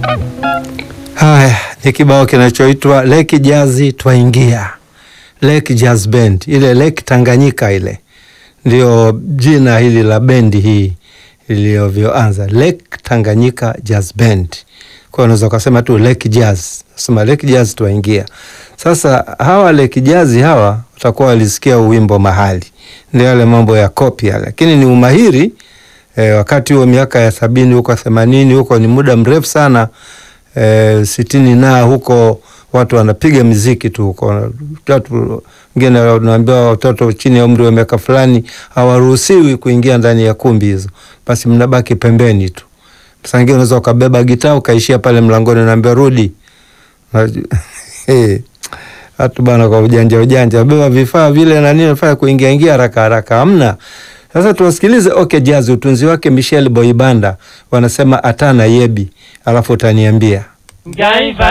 Haya ni kibao kinachoitwa Lake Jazz Twaingia, Lake Jazz Band, ile Lake Tanganyika ile ndio jina hili la bendi hii iliyovyoanza, Lake Tanganyika Jazz Band. Kwa hiyo unaweza ukasema tu Lake Jazz, sema Lake Jazz Twaingia. Sasa hawa Lake Jazz hawa watakuwa walisikia uwimbo mahali, ndio yale mambo ya kopi yale, lakini ni umahiri eh, wakati huo miaka ya sabini huko themanini huko ni muda mrefu sana eh, sitini na huko watu wanapiga miziki tu huko. Watu wengine wanaambiwa watoto chini ya umri wa miaka fulani hawaruhusiwi kuingia ndani ya kumbi hizo, basi mnabaki pembeni tu. Saa ingine unaweza ukabeba gitaa ukaishia pale mlangoni, naambia rudi. Hey, watu bana, kwa ujanja ujanja beba vifaa vile na nini, nafanya kuingia ingia haraka haraka, hamna. Sasa tuwasikilize OK Jazz, utunzi wake Michel Boibanda, wanasema atana yebi, alafu utaniambia Gaiva